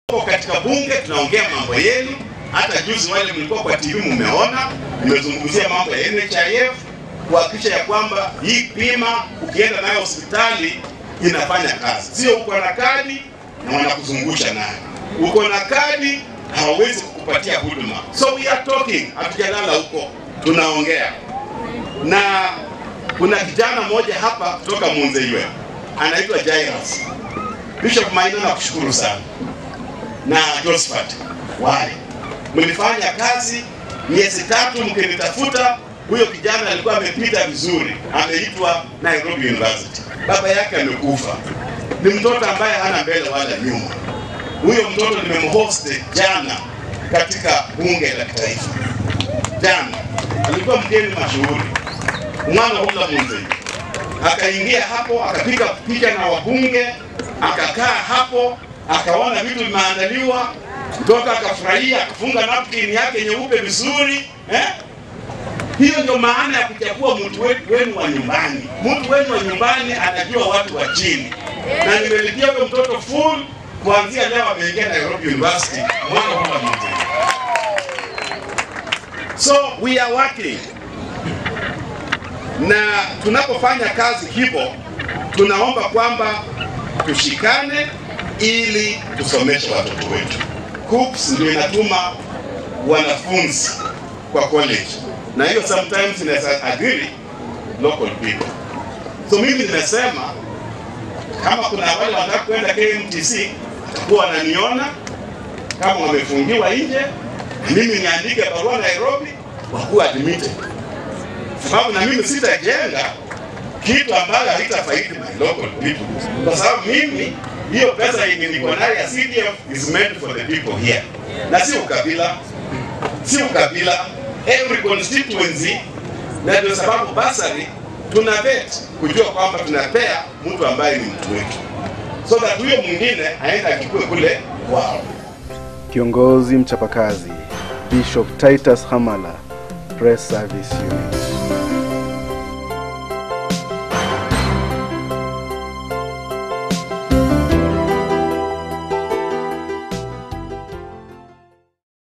Tuko katika bunge tunaongea mambo yenu. Hata juzi wale mlikuwa kwa TV mmeona, nimezungumzia mambo ya NHIF kuhakikisha ya kwamba hii bima ukienda nayo hospitali inafanya kazi, sio uko na kadi na wanakuzungusha nayo, uko na kadi hawawezi kukupatia huduma. So we are talking, hatujalala huko, tunaongea na kuna kijana mmoja hapa kutoka Munzeiwe anaitwa Jairus. Bishop Maina, nakushukuru sana na Josephat wale mlifanya kazi miezi tatu mkinitafuta. Huyo kijana alikuwa amepita vizuri, ameitwa Nairobi University. Baba yake amekufa, ni mtoto ambaye hana mbele wala nyuma. Huyo mtoto nimemhost jana katika bunge la kitaifa. Jana alikuwa mgeni mashuhuri, mwana hula Munzei akaingia hapo akapiga picha na wabunge, akakaa hapo akaona vitu vimeandaliwa, mtoto akafurahia, akafunga napkin yake nyeupe vizuri eh? Hiyo ndio maana ya kuchagua mtu wenu wa nyumbani. Mtu wenu wa nyumbani anajua watu wa chini, na nimelipia huyo mtoto full kuanzia leo, ameingia Nairobi University mwana hula Munzei. So we are working na tunapofanya kazi hivyo, tunaomba kwamba tushikane ili tusomeshe watoto wetu. KUCCPS ndio inatuma wanafunzi kwa college, na hiyo sometimes inaweza adhiri local people. So mimi nimesema kama kuna wale wanataka kwenda KMTC watakuwa wananiona kama wamefungiwa nje, mimi niandike barua Nairobi wakuwa admitted sababu na mimi sitajenga kitu ambayo haitafaidi my local people, kwa sababu mimi hiyo pesa yenye niko nayo ya CDF is meant for the people here, na si ukabila, si ukabila, every constituency. Na ndio sababu basari tuna vet kujua kwamba tunapea mtu ambaye ni mtu wetu, so that huyo mwingine aenda achukue kule kwao. Kiongozi mchapakazi Bishop Titus Hamala, Press Service Unit.